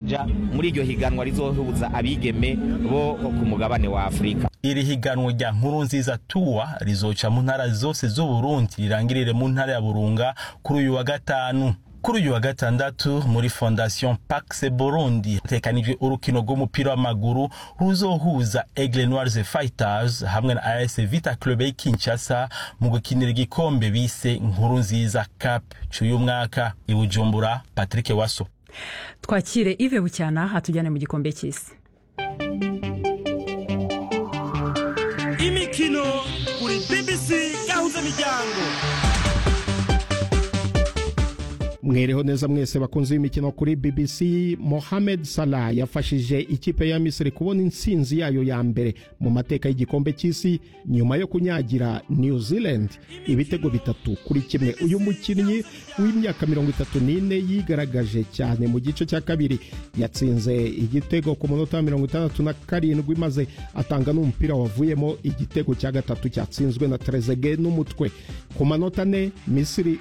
kuja muri iryo higanwa rizohuza abigeme bo ku mugabane wa afurika iri higanwa rya nkuru nziza tuwa rizoca mu ntara zose z'uburundi rirangirire mu ntara ya burunga kuri uyu wa gatanu kuri uyu wa gatandatu muri fondation pax burundi hatekanijwe urukino rw'umupira w'amaguru ruzohuza aigle noirs fighters hamwe na as vita club y'i kinshasa mu gukinira igikombe bise nkuru nziza cup c'uyu mwaka i bujumbura patrick waso twakire ive bucyana atujyane mu gikombe cy'isi imikino kuri bbc gahuza miryango mwereho neza mwese bakunze imikino kuri bbc mohamed salah yafashije ikipe ya misiri kubona intsinzi yayo ya mbere mu mateka y'igikombe cy'isi nyuma yo kunyagira new zealand ibitego bitatu kuri kimwe uyu mukinnyi w'imyaka mirongo itatu n'ine yigaragaje cyane mu gice cya kabiri yatsinze igitego ku munota wa mirongo itandatu na karindwi maze atanga n'umupira wavuyemo igitego cya gatatu cyatsinzwe na terezege n'umutwe ku manota ane misiri